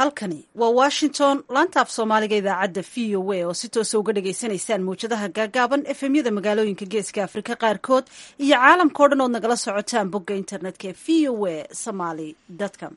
halkani waa washington laanta af soomaaliga idaacadda v o a oo si toosa uga dhagaysanaysaan mawjadaha gaagaaban efemyada magaalooyinka geeska afrika qaarkood iyo caalamka o dhan ood nagala socotaan bogga internetka ee v o a somaly com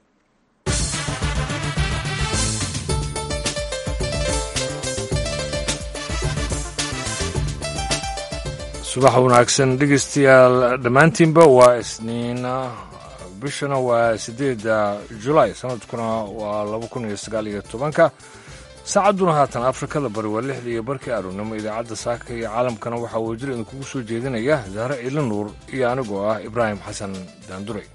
subax wanaagsan dhegeystayaal dhammaantiinba waa isniina bishana waa siddeedda julaay sanadkuna waa laba kun iyo sagaal iyo tobanka saacadduna haatan afrikada bari waa lixda iyo barkii aroornimo idaacadda saaka iyo caalamkana waxaa wajir idinkugu soo jeedinaya zahre ciili nuur iyo anigoo ah ibraahim xasan daanduray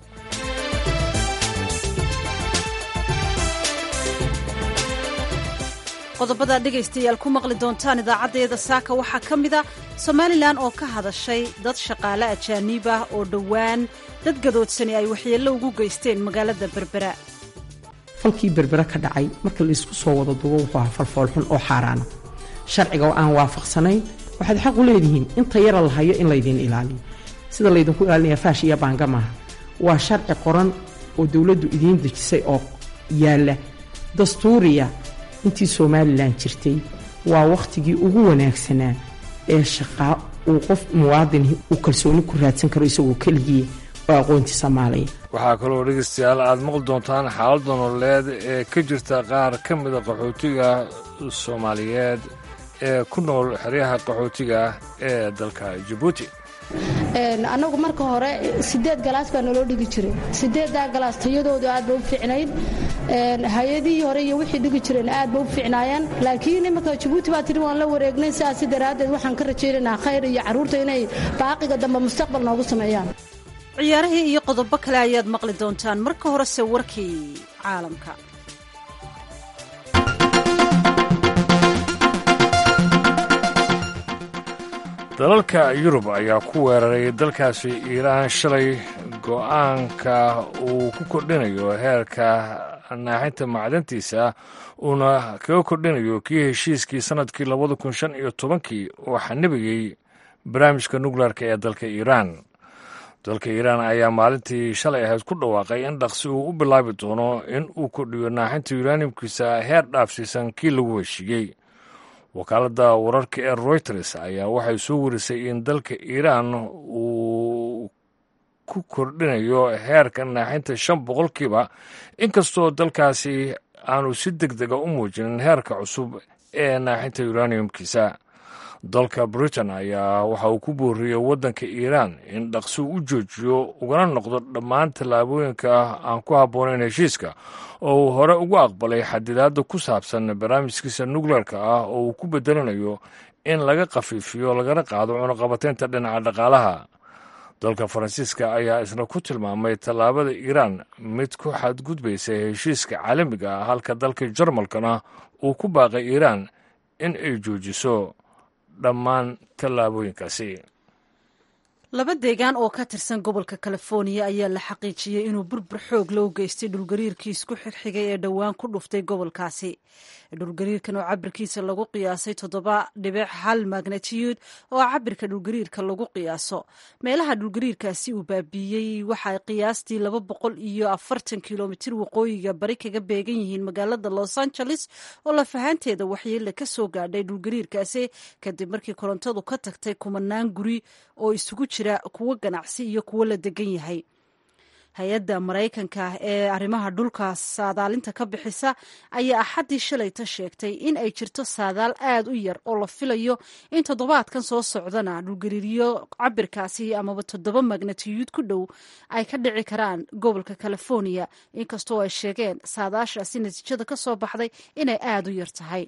qodobada dhegaystayaal ku maqli doontaan idaacaddeeda saaka waxaa ka mida somalilan oo ka hadashay dad shaqaale ajaaniib ah oo dhowaan dad gadoodsani ay waxyeello ugu geysteen magaalada berbera falkii berbera ka dhacay marka laysku soo wada dubo wuxuu ahaa falfoolxun oo xaaraana sharciga oo aan waafaqsanayn waxaad xaq u leedihiin inta yara la hayo in laydiin ilaaliyo sida laydinku ilaalinaya faash iyo baanga maaha waa sharci qoran oo dowladdu idiin dejisay oo yaalla dastuuriya intii somalilan jirtay waa wakhtigii ugu wanaagsanaa ee shaqaa uu qof muwaadin uu kalsooni ku raadsan karo isagoo keligii oo aqoontii soomaaliya waxaa kaloo dhegeystayaal aad maqli doontaan xaaladda nololeed ee ka jirta qaar ka mida qaxootiga soomaaliyeed ee ku nool xeryaha qaxootiga ee dalka jabuuti annagu marka hore sideed galaas baa naloo dhigi jiray sideeddaa galaas tayadoodu aad ba u fiicnayd hay-adihii hore iyo wixii dhigi jireen aad ba u fiicnaayeen laakiin imanka jabuuti baa tihi waan la wareegnay sidaasi daraaddeed waxaan ka rajaynaynaa khayr iyo carruurta inay baaqiga dambe mustaqbal noogu sameeyaan ciyaarihii iyo qodobo kale ayaad maqli doontaan marka horese warkii caalamka dalalka yurub ayaa ku weeraray dalkaasi iiraan shalay go'aanka uu ku kordhinayo heerka naaxinta macdantiisa uuna kaga kordhinayo kii heshiiskii sannadkii labada kun shan iyo tobankii oo xanibiyey barnaamijka nukleerka ee dalka iiraan dalka iiraan ayaa maalintii shalay ahayd ku dhawaaqay in dhaqsi uu u bilaabi doono in uu kordhiyo naaxinta yuranimkiisa heer dhaafsiisan kii lagu heshiiyey wakaaladda wararka ee royters ayaa waxay soo warisay in dalka iiraan uu ku kordhinayo heerka naaxinta shan boqolkiiba inkastoo dalkaasi aanu si deg dega u muujinin heerka cusub ee naaxinta uraniumkiisa dalka britain ayaa waxa uu ku booriyey waddanka iiraan in dhaqsi u joojiyo ugana noqdo dhammaan tallaabooyinka aan ku habboonayn heshiiska oo uu hore ugu aqbalay xadidaadda ku saabsan barnaamijkiisa nukleerka ah oo uu ku bedelanayo in laga khafiifiyo lagana qaado cunuqabateynta dhinaca dhaqaalaha dalka faransiiska ayaa isna ku tilmaamay tallaabada iiraan mid ku xadgudbaysa heshiiska caalamiga ah halka dalka jarmalkana uu ku baaqay iiraan in ay joojiso dhammaan tallaabooyinkaasi laba deegaan oo ka tirsan gobolka californiya ayaa la xaqiijiyey inuu burbur xoog loo geystay dhulgariirkii isku xigxigay ee dhowaan ku dhuftay gobolkaasi dhulgariirkan oo cabirkiisa lagu qiyaasay toddoba dhibic hal magnatiyuud oo cabirka dhulgariirka lagu qiyaaso meelaha dhulgariirkaasi uu baabiiyey waxay qiyaastii laba boqol iyo afartan kilomitir waqooyiga bari kaga beegan yihiin magaalada los angeles oo lafahaanteeda waxyeele ka soo gaadhay dhulgariirkaasi kadib markii korontadu ka tagtay kumanaan guri oo isugu jira kuwo ganacsi iyo kuwo la degan yahay hay-adda maraykanka ee arrimaha dhulka saadaalinta ka bixisa ayaa axaddii shalayta sheegtay in ay jirto saadaal aad u yar oo la filayo in toddobaadkan soo socdana dhulgariiryo cabirkaasi amaba toddoba magnatiyuud ku dhow ay ka dhici karaan gobolka californiya inkastoo ay sheegeen saadaashaasi natiijada ka soo baxday inay aad u yar tahay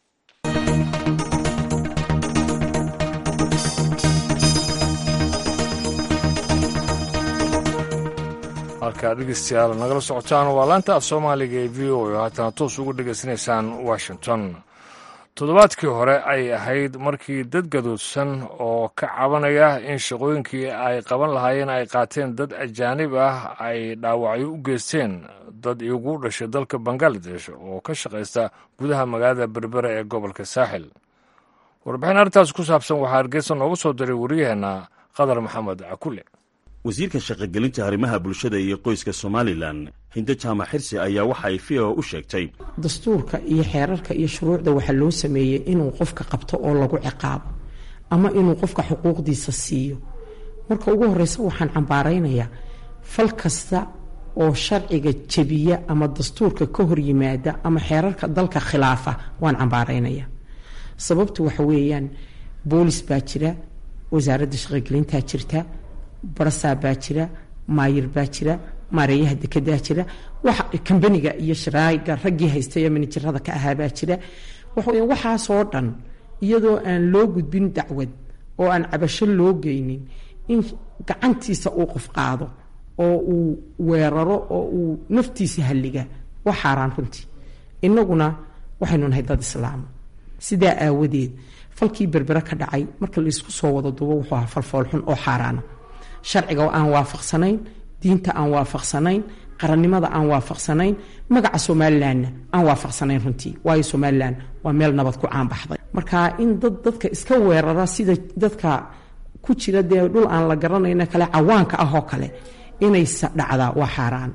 halkaa dhegeystayaal nagala socotaan waa laanta af soomaaliga ee v o oo haatana toos uga dhegaysanaysaan washington toddobaadkii hore ay ahayd markii dad gadoodsan oo ka cabanaya in shaqooyinkii ay qaban lahaayeen ay qaateen dad ajaanib ah ay dhaawacyo u geysteen dad igu dhashay dalka bangaladesh oo ka shaqaysta gudaha magaalada berbera ee gobolka saaxil warbixin arrintaas ku saabsan waxaa hargeysa noogu soo diray wariyaheenna qadar maxamed cakule wasiirka shaqogelinta arrimaha bulshada iyo qoyska somalilan hinde jaamac xirsi ayaa waxa ay v o u sheegtay dastuurka iyo xeerarka iyo shuruucda waxaa loo sameeyey inuu qofka qabto oo lagu ciqaabo ama inuu qofka xuquuqdiisa siiyo marka ugu horeysa waxaan cambaaraynayaa fal kasta oo sharciga jebiya ama dastuurka ka hor yimaada ama xeerarka dalka khilaafa waan cambaaraynaya sababtu waxa weeyaan boolis baa jira wasaaradda shaqogelintaa jirta barasaa baa jira maayir baa jira maareeyaha dekedaa jira wax kambaniga iyo sharaaga raggii haystay ee manajerada ka ahaabaa jira waxaweya waxaasoo dhan iyadoo aan loo gudbin dacwad oo aan cabasho loo geynin in gacantiisa uu qof qaado oo uu weeraro oo uu naftiisa halliga waa xaaraan runtii inaguna waxaynu nahay dad islaama sidaa aawadeed falkii berbere ka dhacay marka laysku soo wada dubo wuxuu ahaa falfoolxun oo xaaraana sharciga aan waafaqsanayn diinta aan waafaqsanayn qarannimada aan waafaqsanayn magaca somalilanna aan waafaqsanayn runtii waayo somalilan waa meel nabad ku caanbaxday marka in dad dadka iska weerara sida dadka ku jira dee dhul aan la garanayno kale cawaanka ah oo kale inay dhacdaa waa xaaraan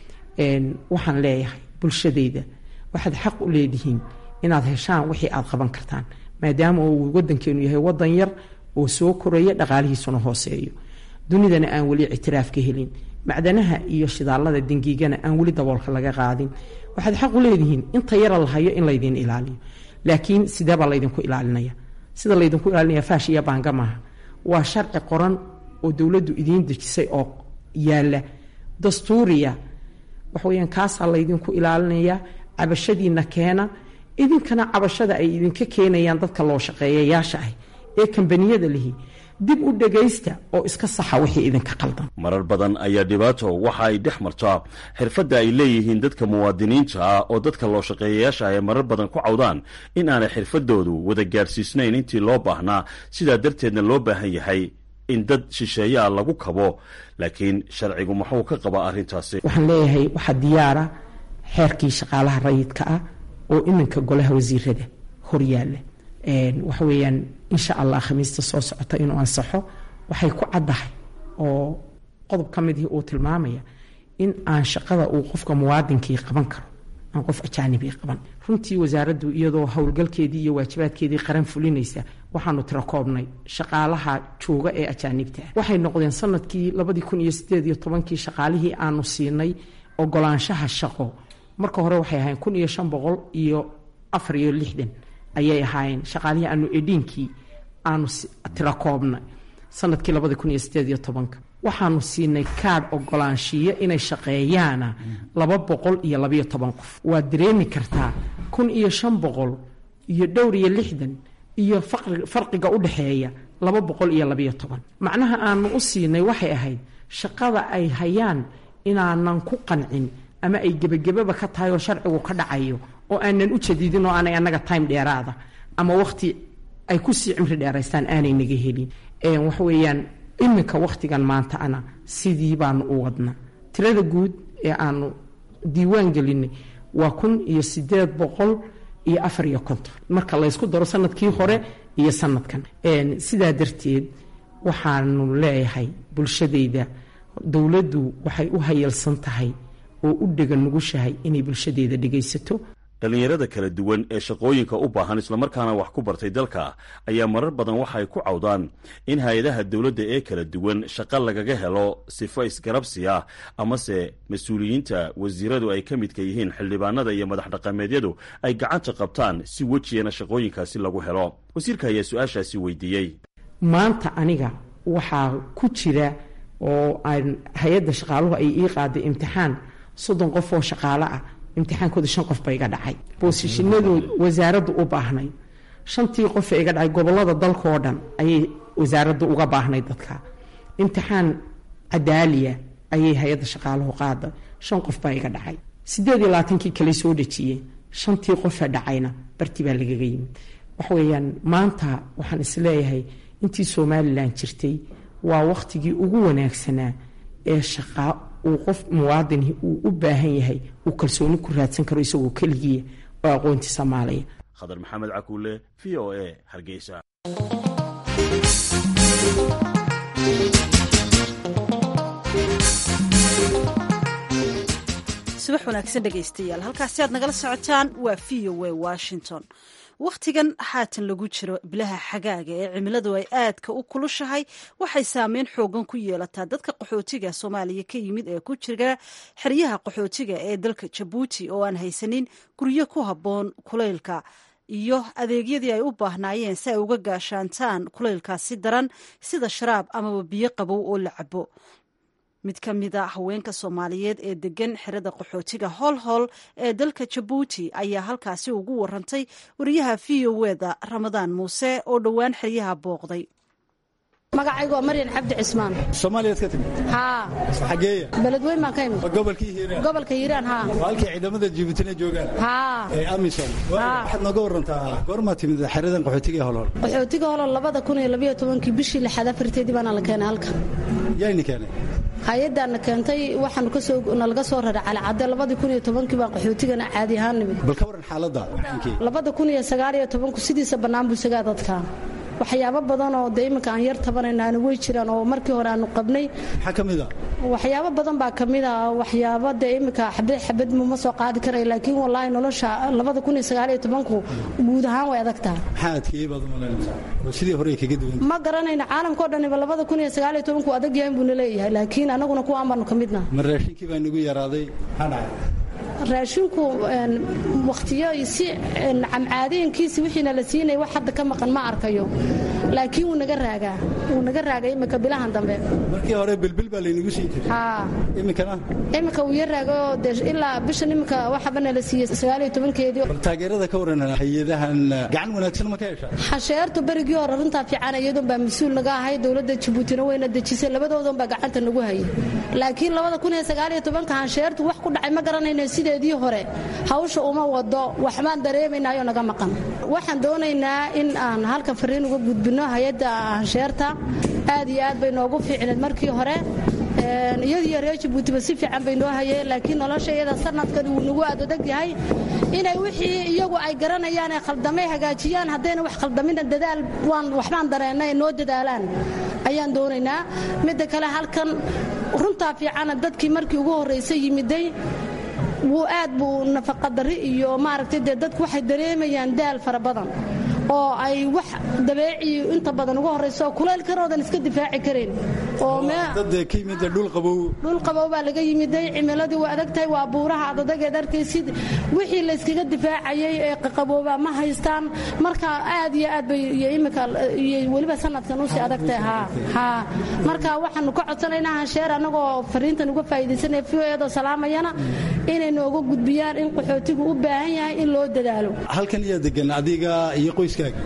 waxaan leeyahay bulshadayda waxaad xaq u leedihiin inaad heshaan wixii aad qaban kartaan maadaama uu wadankeenu yahay wadan yar oo soo koraya dhaqaalihiisuna hooseeyo dunidana aan weli ictiraaf ka helin macdanaha iyo shidaalada dengiigana aan weli daboolka laga qaadin waxaad xaq u leedihiin inta yara la hayo in laydiin ilaaliyo laakiin sideebaa laydinku ilaalinaya sida laydinku ilaalinaya faash iyo baanga maaha waa sharci qoran oo dowladdu idiin dejisay oo yaala dastuuriya waxaweyaan kaasaa laydinku ilaalinaya cabashadiina keena idinkana cabashada ay idinka keenayaan dadka loo shaqeeyayaasha ah ee kambaniyada lihi dib u dhagaysta oo iska saxa wixii idinka qaldan marar badan ayaa dhibaato waxa ay dhex martaa xirfadda ay leeyihiin dadka muwaadiniinta ah oo dadka loo shaqeeyayaasha ay marar badan ku cawdaan in aanay xirfadoodu wada gaadhsiisnayn intii loo baahnaa sidaa darteedna loo baahan yahay in dad shisheeyaa lagu kabo laakiin sharcigu muxuu ka qabaa arrintaasi waxaan leeyahay waxaa diyaara xeerkii shaqaalaha rayidka ah oo iminka golaha wasiirada horyaala waxa weeyaan insha allah khamiista soo socota inuu ansaxo waxay ku caddahay oo qodob ka midii uu tilmaamaya in aan shaqada uu qofka muwaadinkii qaban karo aan qof ajaanibii qaban runtii wasaaraddu iyadoo howlgalkeedii iyo waajibaadkeedii qaran fulinaysa waxaanu tira koobnay shaqaalaha jooga ee ajaanibta ah waxay noqdeen sanadkii labadii kun iyo sideed iyo tobankii shaqaalihii aanu siinay ogolaanshaha shaqo marka hore waxay ahayn kun iyo shan boqol iyo afar iyo lixdan ayay ahaayeen shaqaalihii aanu edhiinkii aanu tira koobnay sanadkii labadi kun iyo sideed iyo tobanka waxaanu siinay kaadh ogolaanshiyo inay shaqeeyaana laba boqol iyo labayo toban qof waad dareemi kartaa kun iyo shan boqol iyo dhowr iyo lixdan iyo farqiga u dhexeeya laba boqol iyo labayo toban macnaha aanu u siinay waxay ahayd shaqada ay hayaan inaanan ku qancin ama ay gebagababa ka tahay oo sharcigu ka dhacayo oo aanan u jadiidin oo aanay annaga time dheeraada ama wakhti ay kusii cimri dheeraystaan aanay naga helin waxa weeyaan iminka wakhtigan maanta ana sidii baanu u wadna tirada guud ee aanu diiwaan gelinay waa kun iyo sideed boqol iyo afar iyo konton marka laysku daro sanadkii hore iyo sanadkan sidaa darteed waxaanu leeyahay bulshadayda dowladdu waxay u hayalsan tahay oo u dhega nugushahay inay bulshadeeda dhegaysato dhallinyarada kala duwan ee shaqooyinka u baahan islamarkaana wax ku bartay dalka ayaa marar badan waxay ku cawdaan in hay-adaha dowladda ee kala duwan shaqo lagaga helo sifo isgarabsi ah amase mas-uuliyiinta wasiiradu ay ka midka yihiin xildhibaanada iyo madax dhaqameedyadu ay gacanta qabtaan si wejiyana shaqooyinkaasi lagu helo wasiirka ayaa su-aashaasi weydiiyey maanta aniga waxaa ku jira oo aan hay-adda shaqaaluhu ay ii qaaday imtixaan soddon qof oo shaqaalo ah imtixaankooda shan qof ba iga dhacay boosishinadu wasaaraddu u baahnayd shantii qof ee iga dhacay gobolada dalkaoo dhan ayay wasaaraddu uga baahnayd dadka imtixaan cadaaliya ayay hay-adda shaqaaluhu qaaday shan qof baa iga dhacay sideed iyo labaatankii kale soo dhejiyeen shantii qofee dhacayna barti baa lagaga yimid waxa weeyaan maanta waxaan isleeyahay intii somalilan jirtay waa wakhtigii ugu wanaagsanaa ee shaqaa uu qof muwaadini uu u baahan yahay uu kalsooni ku raadsan karo isagoo keligiia oo aqoonti soomaaliya khadar maxamed cakuule v o a hargeysa subax wanaagsan dhegaystayaal halkaasi aad nagala socotaan waa v o a washington wakhtigan haatan lagu jiro bilaha xagaaga ee cimiladu ay aadka u kulushahay waxay saameyn xoogan ku yeelataa dadka qaxootiga soomaaliya ka yimid ee ku jira xeryaha qaxootiga ee dalka jabuuti oo aan haysanin guryo ku habboon kulaylka iyo adeegyadii ay u baahnaayeen si ay uga gaashaantaan kulaylkaasi daran sida sharaab amaba biyo qabow oo la cabo mid ka mida haweenka soomaaliyeed ee degan xerada qaxootiga holhol ee dalka jabuuti ayaa halkaasi ugu warantay wariyaha v o weda ramadaan muuse oo dhowaan xeryaha booqday magacaygu waa maryan cabdi cismaan soomaaliyaad ka timid haa xageeya beledweyn baan ka imid waa gobolkii hiiraan gobolka hiiraan haa waa halkii ciidamada jibuutina joogaan haa ee amisom Haa. waxaad nooga warantaa goormaa timid xeradan qaxootiga ee holhol qaxootiga holo labada kun iyo labayo tobankii bishii lixaad afarteedii baana la keenay halkan yayni keenay hay-addaana keentay waxaanu kasoo nalaga soo raray calicadde labadii kun iyo tobankii baan qaxootigana caadi ahaan nimid bal ka waran xaaladda warankii labada kun iyo sagaal iyo tobanku sidiisa bannaan buu isagaa dadka waxyaabo badan oo dee iminka aan yar tabanaynaana way jiraan oo markii hore aanu qabnay maxaa ka mid a waxyaabo badan baa kamid ah waxyaabo dee iminka xabad xabad muma soo qaadi karay laakiin wallaahi nolosha labada kun iyo sagaal iyo tobanku guud ahaan way adag tahay maxaa adkeeyey baad umalaynaysaa oo sidii hore ay kaga duwan ma garanayno caalamkao dhaniba labada kun iyo sagaal iyo tobanku adag yahay buuna leeyahay laakiin anaguna kuwaan baanu ka midna ma raashinkii baa nagu yaraaday maxaa dhacay raashinku een, wakhtiyo si een, camcaadeenkiisi wixiina la siinaya wax hadda ka maqan ma arkayo laakiin wuu naga raagaa wuu naga raagay imika bilahan dambe markii hore bilbil baa laynagu siin jiray haa iminkana imika wuu yar raago dee ilaa bishan imika waxaba nala siiyey sagaal iyo tobankeedii bal taageerada ka waran hay-adahan gacan wanaagsan ma ka heshaa xasheertu berigii hore runtaa fiican iyadoon baa mas-uul naga ahay dowladda jabuutina wayna dejisay labadoodan baa gacanta nagu hayay laakiin labada kun iyo sagaal iyo tobanka hansheertu wax ku dhacay ma garanayno sideedii hore hawsha uma wado waxbaan dareemaynaayo naga maqan waxaan doonaynaa in aan halka fariin uga gudbino hay-adda hansheerta aad iyo aad bay noogu fiicneed markii hore Een, iyadiyo reer jabuutiba si fiican bay noo hayeen laakiin nolosha iyada sanadkan wuu nagu aad adag yahay inay wixii iyagu ay garanayaan ee khaldamay hagaajiyaan haddayna wax khaldamina dadaal waan waxbaan dareennay noo dadaalaan ayaan doonaynaa midda kale halkan runtaa fiicana dadkii markii ugu horraysay yimiday wuu aad buu nafaqadarri iyo maaragtay dee dadku waxay dareemayaan daal fara badan oo ay wax dabeeci inta badan ugu horrayso kulaylkaroodan iska difaaci karayn oo mee dad ka yimid dhul qabow dhul qabow baa laga yimiday cimiladii waa adag tahay waa buuraha adadageed arkaysid wixii layskaga difaacayay ee qaqabooba ma haystaan marka aad iyo aad bay iyo imika iyo weliba sanadkan usii adag tahay haa haa marka waxaanu ka codsanaynaa hansheer annagoo fariintan uga faa'iidaysanaya v o eedoo salaamayana inay nooga gudbiyaan in qaxootigu u baahan yahay in loo dadaalo halkan iyaa degan adiga iyo qoyskaaga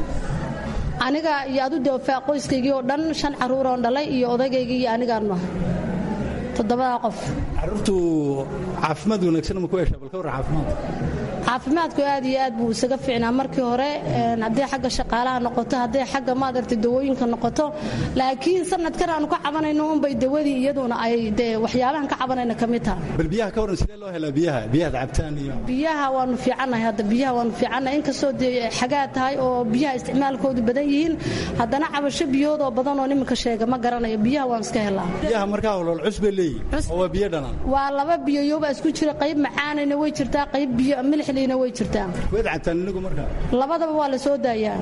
aniga iyo adu deofaa qoyskaygii oo dhan shan carruuroon dhalay iyo odaygaygii iyo anigaan maha toddobadaa qof carruurtu caafimaad wanaagsan ma ku heshaa bal ka warran caafimaadka caafimaadku aad iyo aad buu isaga fiicnaa markii hore een, hadday xagga shaqaalaha noqoto hadday xagga maadarta dawooyinka noqoto laakiin sanadkan aanu ka cabanayno unbay dawadii iyaduna ay dee waxyaabahan ka cabanayna ka mid taha bal biyaha ka warran sidee loo helaa biyaha biyahaad cabtaan iyo biyaha waanu fiicannahay hadda biyaha waanu fiicannahay inkastoo dee xagaa tahay oo biyaha isticmaalkoodu badan yihiin haddana cabasho biyoodoo badan oo nimanka sheega ma garanayo biyaha waan iska helaa biyaha markaa holhol cus bay leeyihin Cus. oo waa biyo dhanaan waa laba biyoyoba isku jira qayb macaanayna way jirtaa qayb biyo milixliina way jirtaa waad cabtaan inagu markaa labadaba waa la soo daayaa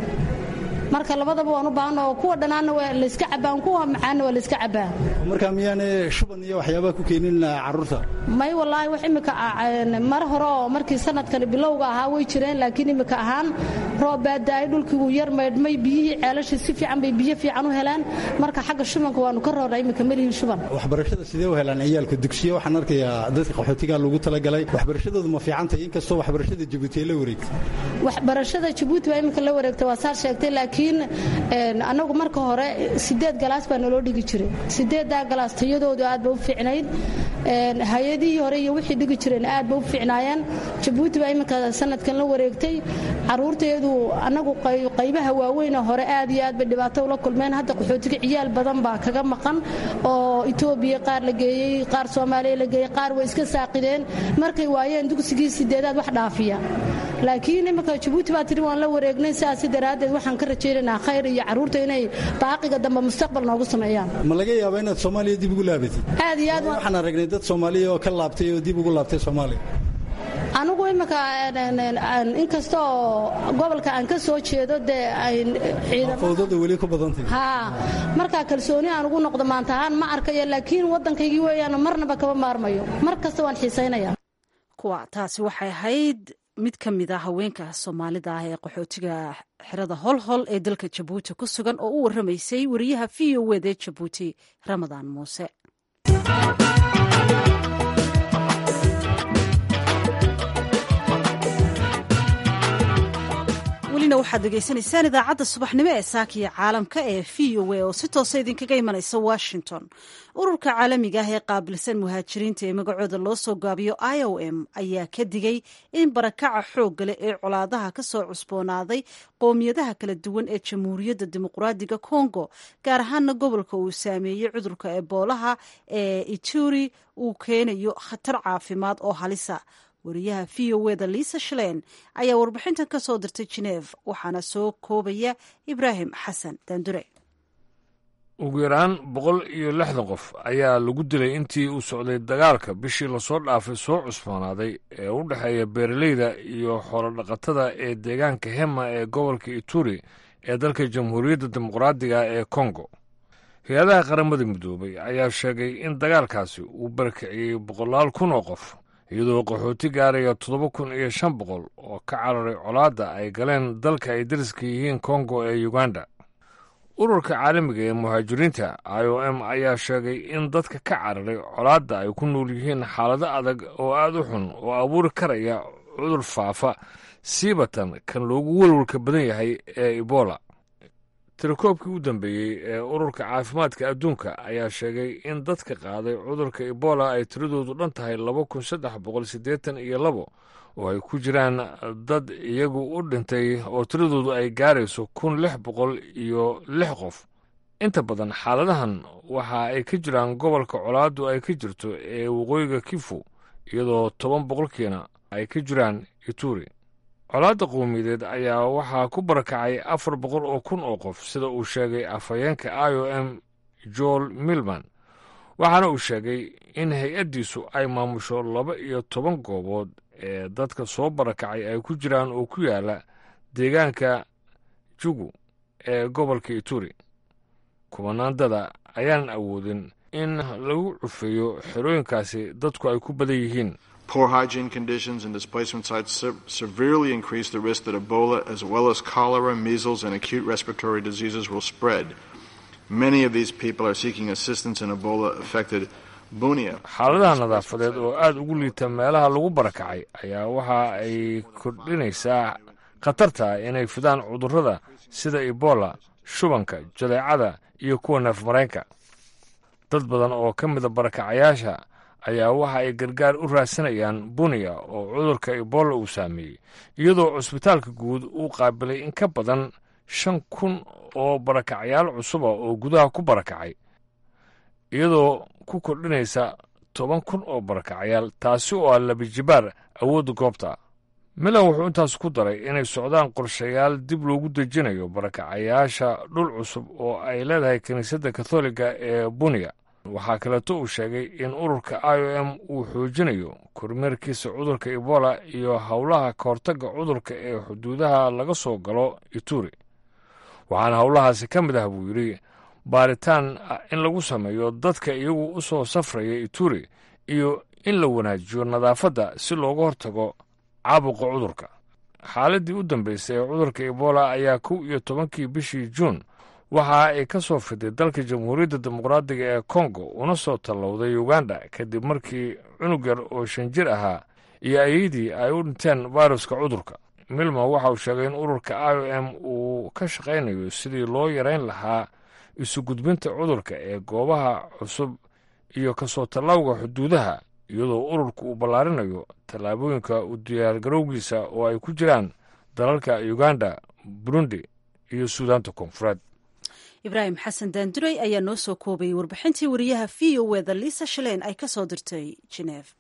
marka labadaba waan u baahan oo kuwa dhanaanna waa layska cabaan kuwa macaanna waa layska cabaa oo markaa miyaane shuban iyo waxyaabaa ku keenin carruurta may wallaahi wax imika mar hore oo markii sanadkani bilowga ahaa way jireen laakiin imika ahaan roob baa daa'ay dhulkii wuu yar maydhmay biyihii ceelashii si fiican bay biyo fiican u helaan marka xagga shubanka waanu ka roornaa imika melihin shuban waxbarashada sidee u helaan ciyaalka dugsiyo waxaan arkayaa dadka qaxootiga lagu talagalay waxbarashadoodu ma fiicantahay inkastoo waxbarashada jabuuti ay la wareegtay waxbarashada jabuuti baa imika la wareegtay waa saar sheegtay laakiin een, annagu marka hore sideed galaas baa naloo dhigi jiray sideeddaa galaas tayadoodu aad ba u fiicnayd een, hay-adihii hore iyo wixii dhigi jireen aad ba u fiicnaayeen jabuuti baa imika sanadkan la wareegtay caruurteedu annagu qay- qaybaha waaweyna hore aad iyo aad bay dhibaato ula kulmeen hadda qaxootiga ciyaal badan baa kaga maqan oo etoobiya qaar la geeyey qaar soomaaliya la geeyey qaar way iska saaqideen markay waayeen dugsigii sideedaad wax dhaafiya laakiin imika jabuuti baa tiri waan la wareegnay sidaasi daraaddeed waxaan ka rajaynaynaa khayr iyo carruurta inay baaqiga dambe mustaqbal noogu sameeyaan ma laga yaabaa inaad soomaaliya dib ugu laabatid aad iyo aad waan- waxaan aragnay dad soomaaliya oo ka laabtay oo dib ugu laabtay soomaaliya anigu imika inkasta oo gobolka aan ka soo jeedo dee fawdada weli ku badantay haa markaa kalsooni aan ugu noqdo maanta ahaan ma arkayo laakiin waddankaygii weeyaan marnaba kama maarmayo mar kasta waan xiisaynaya kuwa taasi waxay ahayd mid ka mid a haweenka soomaalida ah ee qaxootiga xerada holhol ee dalka jabuuti ku sugan oo u warramaysay wariyaha v o wd ee jabuuti ramadaan muuse welina waxaad degeysanaysaan idaacadda subaxnimo ee saakiya caalamka ee v o a oo si toosa idinkaga imanaysa washington ururka caalamiga ah ee qaabilsan muhaajiriinta ee magacooda loo soo gaabiyo i o m ayaa ka digay in barakaca xoogga leh ee colaadaha ka soo cusboonaaday qowmiyadaha kala duwan ee jamhuuriyadda dimuqraadiga congo gaar ahaana gobolka uu saameeyey cudurka eboolaha ee ituri uu keenayo khatar caafimaad oo halisa wariyaha v o wda liisa shalein ayaa warbixintan ka soo dirtay geneef waxaana soo koobaya ibraahim xasan daandure ugu yaraan boqol iyo lixdan qof ayaa lagu dilay intii uu socday dagaalka bishii lasoo dhaafay soo cusboonaaday ee u dhexeeya beeraleyda iyo xoolodhaqatada ee deegaanka hema ee gobolka ituri ee dalka jamhuuriyadda dimuqraadiga ee kongo hay-adaha qaramada midoobay ayaa sheegay in dagaalkaasi uu barakiciyey boqolaal kun oo qof iyadoo qaxooti gaaraya toddoba kun iyo shan boqol oo ka cararay colaadda ay galeen dalka ay dariska yihiin kongo ee uganda ururka caalamiga ee muhaajiriinta i o m ayaa sheegay in dadka ka cararay colaadda ay ku nool yihiin xaalado adag oo aada u xun oo abuuri karaya cudur faafa siibatan kan loogu welwalka badan yahay ee ebola tirakoobkii u dambeeyey ee ururka caafimaadka adduunka ayaa sheegay in dadka qaaday cudurka ebola ay tiradoodu dhan tahay laba kun saddex boqol siddeetan iyo labo oo ay ku jiraan dad iyagu u dhintay oo tiradoodu ay gaarayso kun lix boqol iyo lix qof inta badan xaaladahan waxa ay ka jiraan gobolka colaaddu ay ka jirto ee waqooyiga kifu iyadoo toban boqolkiina ay ka jiraan ituri colaadda qowmiyadeed ayaa waxaa ku barakacay afar boqol oo kun oo qof sida uu sheegay afhayeenka i o m joel milman waxaana uu sheegay in hay-addiisu ay maamusho laba iyo toban goobood ee dadka soo barakacay ay ku jiraan oo ku yaala deegaanka jugu ee gobolka ituri kubanaandada ayaanan awoodin in lagu cufeeyo xerooyinkaasi dadku ay ku badan yihiin Poor hygiene conditions and displacement sites se severely increase the risk that Ebola, as well as cholera, measles, and acute respiratory diseases, will spread. Many of these people are seeking assistance in Ebola affected Bunia. xaaladaha nadaafadeed oo aada ugu liita meelaha lagu barakacay ayaa waxa ay kordhinaysaa khatarta inay fidaan cudurrada sida ebola shubanka jadeecada iyo kuwa neefmareenka dad badan oo ka mida barakacayaasha ayaa waxa ay gargaar u raadsanayaan buniya oo cudurka ebola uu saameeyey iyadoo cusbitaalka guud uu qaabilay in ka badan shan kun oo barakacayaal cusuba oo gudaha ku barakacay iyadoo ku kordhinaysa toban kun oo barakacayaal taasi oo ah labijibaar awoodda goobta milan wuxuu intaas ku daray inay socdaan qorshayaal dib loogu dejinayo barakacayaasha dhul cusub oo ay leedahay kiniisadda katholiga ee buniya waxaa kaleeto uu sheegay in ururka i o m uu xoojinayo kormeerkiisa cudurka ebola iyo howlaha kahortagga cudurka ee xuduudaha laga soo galo ituri waxaana howlahaasi ka mid ah buu yidhi baaritaan in lagu sameeyo dadka iyagu u soo safraya ituri iyo in la wanaajiyo nadaafadda si looga hortago caabuqa cudurka xaaladdii u dambaysay ee cudurka ebola ayaa kow iyo tobankii bishii juun waxa ay ka soo fiday dalka jamhuuriyadda dimuqraadiga ee kongo una soo tallowday uganda kadib markii cunug yar oo shan jir ahaa iyo ayadii ay u dhinteen fairuska cudurka milma waxa uu sheegay in ururka i o m uu ka shaqaynayo sidii loo yarayn lahaa isu gudbinta cudurka ee goobaha cusub iyo kasoo tallawga xuduudaha iyadoo ururku uu ballaarinayo tallaabooyinka u diyaargarowgiisa oo ay ku jiraan dalalka uganda burundi iyo suudaanta koonfureed ibraahim xasan daanduray ayaa noo soo koobayay warbixintii wariyaha v o eda liisa shaleen ay ka soo dirtay geneef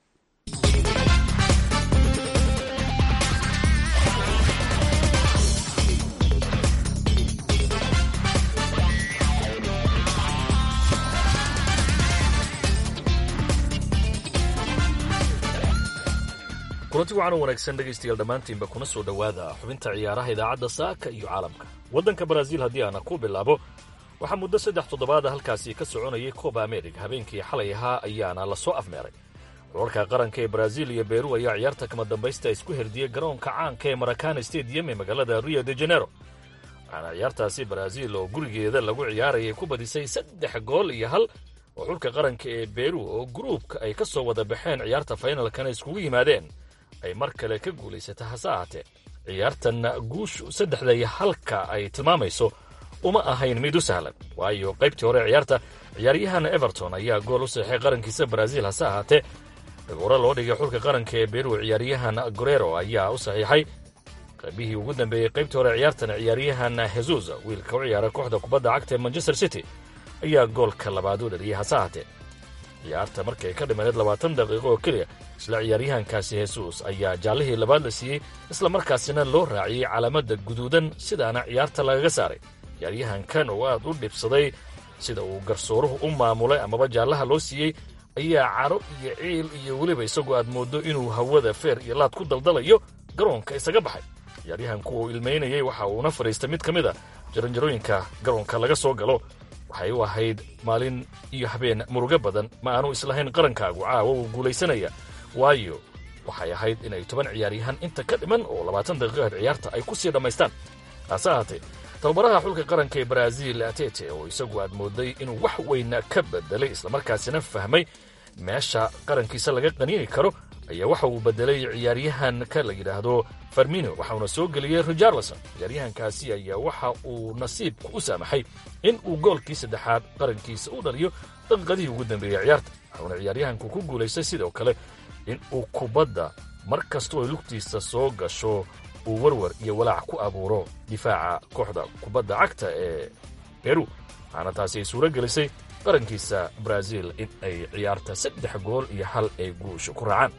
kulanti wacan u wanaagsan dhegaystayaal dhammaantiinba kuna soo dhowaada xubinta ciyaaraha idaacadda saaka iyo caalamka waddanka baraaziil haddii aana ku bilaabo waxaa muddo saddex toddobaada halkaasi ka soconayay kooba ameriga habeenkii xalay ahaa ayaana la soo afmeeray xulalka qaranka ee baraaziil iyo beru ayaa ciyaarta kama dambaysta isku herdiyey garoonka caanka ee marakana stadium ee magaalada rio de janeiro waxaana ciyaartaasi baraaziil oo gurigeeda lagu ciyaarayay ku badisay saddex gool iyo hal oo xulka qaranka ee beru oo gruubka ay ka soo wada baxeen ciyaarta faynalkana iskugu yimaadeen ay mar kale ka guulaysata hase ahaatee ciyaartanna guushu saddexda iyo halka ay tilmaamayso uma ahayn mid u sahlan waayo qaybtii hore ciyaarta ciyaaryahan everton ayaa gool u seexay qarankiisa baraaziil hase ahaatee dhagooro loo dhigay xulka qaranka ee beru ciyaaryahan gorero ayaa u saxiixay qaybihii ugu dambeeyey qaybtii hore ciyaartan ciyaaryahan hesus wiilka u ciyaara kooxda kubadda cagta ee manchester city ayaa goolka labaad u dhaliyey hase ahaatee ciyaarta markay ka dhimaneed labaatan daqiiqo oo keliya isla ciyaaryahankaasi hesus ayaa jaallihii labaad la siiyey isla markaasina loo raaciyey calaamadda guduudan sidaana ciyaarta lagaga saaray ciyaaryahankan oo aad u dhibsaday sida uu garsooruhu u maamulay amaba jaallaha loo siiyey ayaa caro iyo ciil iyo weliba isagoo aad mooddo inuu hawada feer iyo laad ku daldalayo garoonka isaga baxay ciyaaryahanku uu ilmaynayey waxa uuna fadhiistay mid ka mid a jaranjarooyinka garoonka laga soo galo waxay u ahayd maalin iyo habeen murugo badan ma aanu islahayn qarankaagu caawa uu guulaysanaya waayo waxay ahayd inay toban ciyaaryahan inta ka dhiman oo labaatan daqiiqaheed ciyaarta ay ku sii dhammaystaan hase ahaatee tababaraha xulka qaranka ee baraaziil atete oo isagu aad mooday inuu wax weyna ka bedelay islamarkaasina fahmay meesha qarankiisa laga qaniini karo ayaa waxa uu bedelay ciyaaryahanka la yidhaahdo farmino waxauna soo geliyey richarlison ciyaaryahankaasi ayaa waxa uu nasiibku u saamaxay in uu goolkii saddexaad qarankiisa u dhaliyo daqiiqadihii ugu dambeeyey ciyaarta waxauna ciyaaryahanku ku guulaystay sidoo kale in uu kubadda mar kastoo ay lugtiisa soo gasho uu warwar iyo walaac ku abuuro difaaca kooxda kubadda cagta ee beru waxaana taasi ay suuro gelisay qarankiisa baraaziil in ay ciyaarta saddex gool iyo hal ay guusha ku raacaan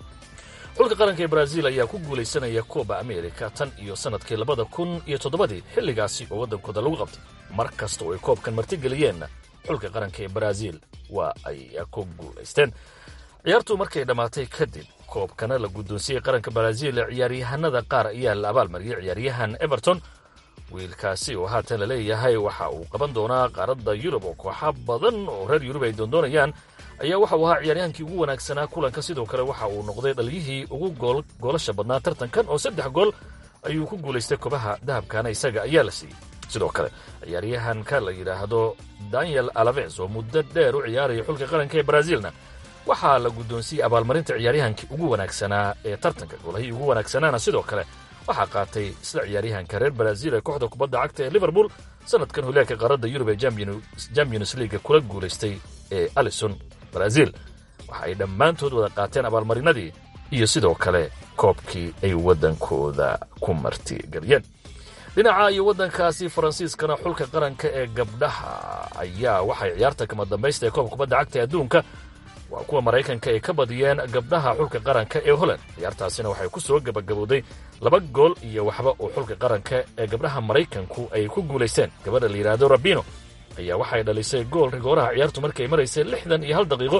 xulka qaranka ee baraaziil ayaa ku guulaysanaya kooba amerika tan iyo sannadkii labada kun iyo toddobadii xilligaasi oo waddankooda lagu qabtay mar kasta oo ay koobkan martigeliyeenna xulka qaranka ee baraaziil waa ay ku guulaysteen ciyaartu markay dhammaatay kadib koobkana la guddoonsiyey qaranka baraaziil ciyaaryahanada qaar ayaa la abaalmariyey ciyaaryahan everton wiilkaasi oo haatan la leeyahay waxa uu qaban doonaa qaaradda yurub oo kooxa badan oo reer yurub ay doondoonayaan ayaa waxa uu ahaa ciyaaryahankii ugu wanaagsanaa kulanka sidoo kale waxa uu noqday dhaliyihii ugu goolasha badnaa tartankan oo saddex gool ayuu ku guulaystay kobaha dahabkana isaga ayaa la siiyey sidoo kale ciyaaryahanka la yidhaahdo daniel alaves oo muddo dheer u ciyaaraya xulka qaranka ee baraaziilna waxaa la guddoonsiyey abaalmarinta ciyaaryahankii ugu wanaagsanaa ee tartanka goolahii ugu wanaagsanaana sidoo kale waxaa qaatay isla ciyaaryahanka reer baraaziil ee kooxda kubadda cagta ee liverpool sanadkan holeelka qaaradda yurub ee champions leaga kula guulaystay ee alison baraaziil waxa ay dhammaantood wada qaateen abaalmarinadii iyo sidoo kale koobkii ay waddankooda ku martigeliyeen dhinaca iyo waddankaasi faransiiskana xulka qaranka ee gabdhaha ayaa waxay ciyaarta kama dambaysta ee koobka kubadda cagta ee adduunka waa kuwa maraykanka ay ka badiyeen gabdhaha xulka qaranka ee holland ciyaartaasina waxay ku soo gabagabowday laba gool iyo waxba oo xulka qaranka ee gabdhaha maraykanku ay ku guulaysteen gabadha la yidhaahdo rabino ayaa waxay dhalisay gool rigooraha ciyaartu markay maraysay lixdan iyo hal daqiiqo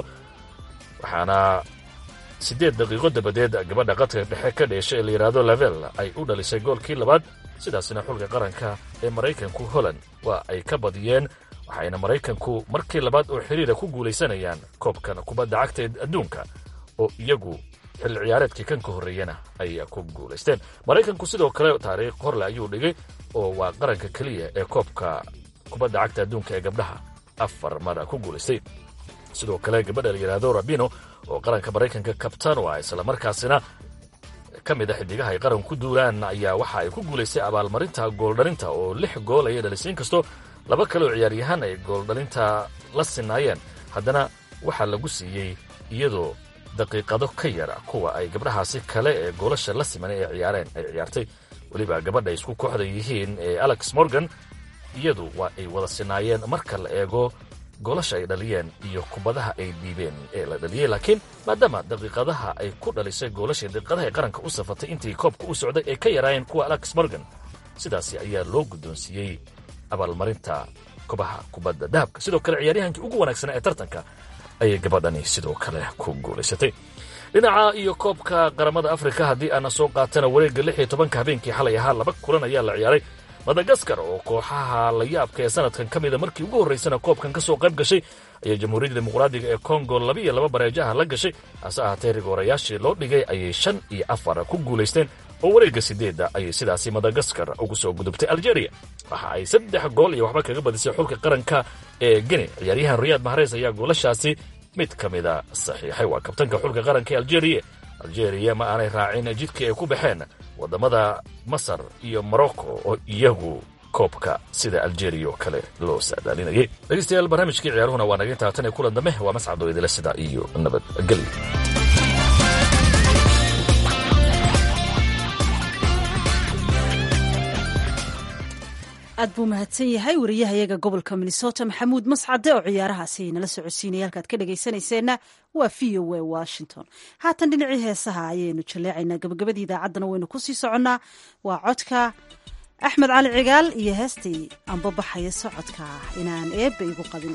waxaana siddeed daqiiqo dabadeed gabadha qadka dhexe ka dheesha ee la yidhaahdo lavel ay u dhalisay goolkii labaad sidaasina xulka qaranka ee maraykanku holland waa ay ka badiyeen waxayna maraykanku markii labaad oo xiriira ku guulaysanayaan koobkan kubadda cagta ee adduunka oo iyagu xilli ciyaareedkii kan ka horreeyana ay ku guulaysteen maraykanku sidoo kale taariikh horle ayuu dhigay oo waa qaranka keliya ee koobka kubadda cagta adduunka ee gabdhaha afar mara ku guulaystay sidoo kale gabadha la yidhaahdo rabino oo qaranka maraykanka kabtan oo ah islamarkaasina ka mid a xidigaha ay qaran ku duulaan ayaa waxa ay ku guulaystay abaalmarinta gooldhalinta oo lix gool ayay dhalisay inkastoo laba kale oo ciyaaryahaan ay gooldhalinta la sinaayeen haddana waxaa lagu siiyey iyadoo daqiiqado ka yara kuwa ay gabdhahaasi kale ee goolasha la siman ee ciyaareen ay ciyaartay weliba gabadha isku kooxda yihiin ee alex morgan iyadu waa ay wada sinaayeen marka la eego goolasha ay dhaliyeen iyo kubadaha ay dhiibeen ee la dhaliyey laakiin maadaama daqiiqadaha ay ku dhalisay goolasha daqiiqadaha ay qaranka u safatay intii koobka u socday ay ka yaraayeen kuwa alex morgan sidaasi ayaa loo guddoonsiiyey abaalmarinta kobaha kubadda dahabka sidoo kale ciyaaryahankii ugu wanaagsanaa ee tartanka ayay gabadhani sidoo kale ku guulaysatay dhinaca iyo koobka qaramada afrika haddii aana soo qaatana wareegga lix iyo tobanka habeenkii xalay ahaa laba kulan ayaa la ciyaaray madagaskar oo kooxaha la yaabka ee sanadkan ka mida markii ugu horraysana koobkan ka soo qayb gashay ayaa jamhuuriyadda dimuqraadiga ee kongo laba iyo laba bareejaha la gashay hase ahaatee rigoorayaashii loo dhigay ayay shan iyo afar ku guulaysteen oo wareegga sideedda ayay sidaasi madagaskar ugu soo gudubtay algeria waxa ay saddex gool iyo waxba kaga badisay xulka qaranka ee geni ciyaaryahan riyaad mahareys ayaa goolashaasi mid ka mida saxiixay waa kabtanka xulka qaranka ee algeria algeria ma aanay raacin jidkii ay ku baxeen waddamada masar iyo morocco oo iyagu koobka sida algeria oo kale loo saadaalinayay dhegeystayaal barnaamijkii ciyaaruhuna waa naga intaa tan iyo kulan dambe waa mascadoo idila sida iyo nabadgelyo aad buu mahadsan yahay wariyahayaga gobolka minnesota maxamuud mascade oo ciyaarahaasi nala socodsiinaya halkaad ka dhegaysanayseena waa v o a washington haatan dhinacii heesaha ayaynu jaleecaynaa gabagabadii idaacaddana waynu ku sii soconnaa waa codka axmed cali cigaal iyo heestii anbabaxaya socodka inaan eebba igu qabin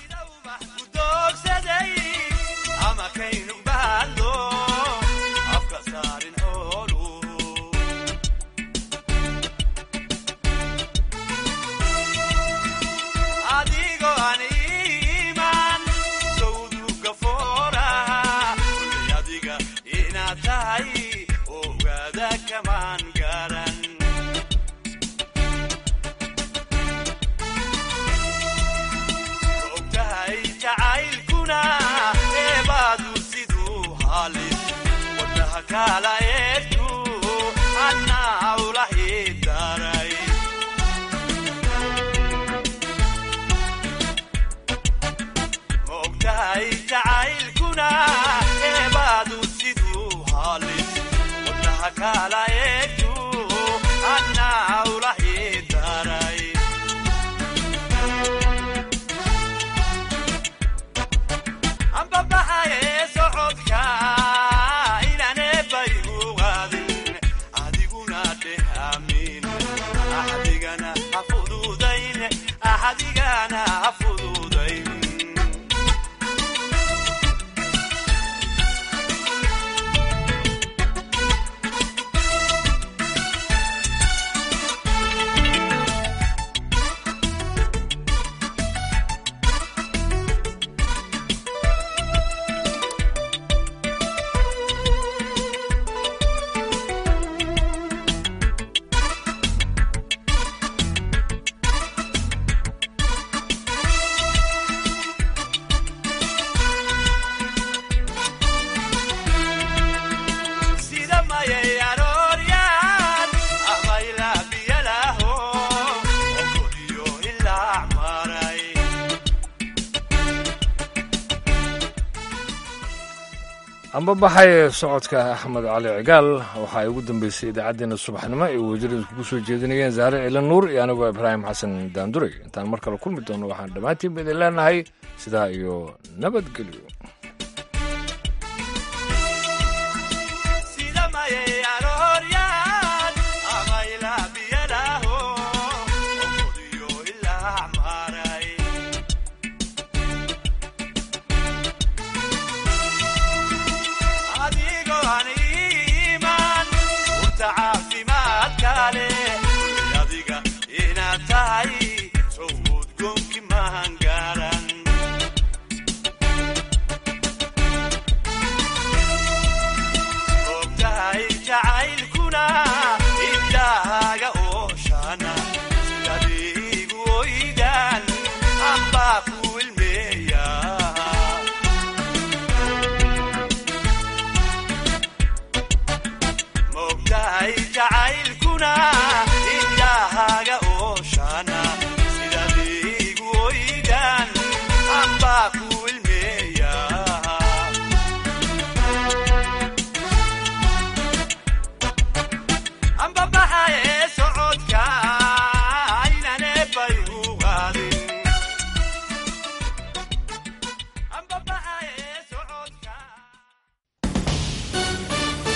ambabaxay socodka axmed cali cigaal waxaa ay ugu dambeysay idaacaddeenna subaxnimo ay wasiirada kugu soo jeedinayeen zaare ciilan nuur iyo anigoo ibraahim xasan daanduray intaan mar kale kulmi doono waxaan dhammaantiinba idin leenahay sidaa iyo nabadgelyo